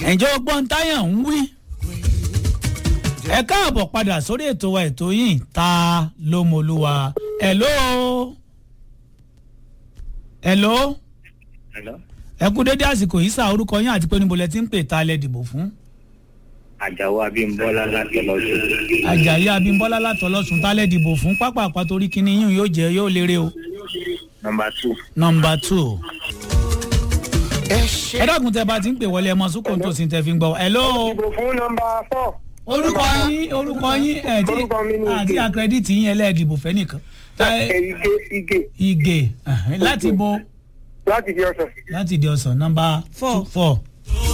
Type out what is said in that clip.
ǹjẹ́ ọgbọ́n táyà ń wí. ẹ káàbọ̀ padà sórí ètò wa ètò yìí ta ló mọlúwa. hello. hello. Hello? ẹ kú dédé àsìkò yìí sá orúkọ yín àti pé níbo lẹ ti ń pè ta lẹ dìbò fún. Àjàó Abímbọ́lá láti lọ́sùn. àjàyí abímbọ́lá látọlọ́sùn tá lẹ dìbò fún pápá àpàtórí kínní yín yóò jẹ yóò lérè o. Nọmba two. nọmba two. ẹ dákun tẹ bá ti ń pè wọlé ẹ mọ sùkò tó sì tẹ fi ń gbọ́. hello. Ìbò fún nọmba four. orúkọ yín orúkọ yín ẹ ti Orúkọ mi ni àti Ige. àkírẹ́dìtì yín ẹlẹ́ẹ̀dìbò fẹ́ nìkan. Ẹ, Ige Ige Ige ẹhẹ́n, láti bo láti di ọ̀sán. láti di ọ̀sán nọmba Four. four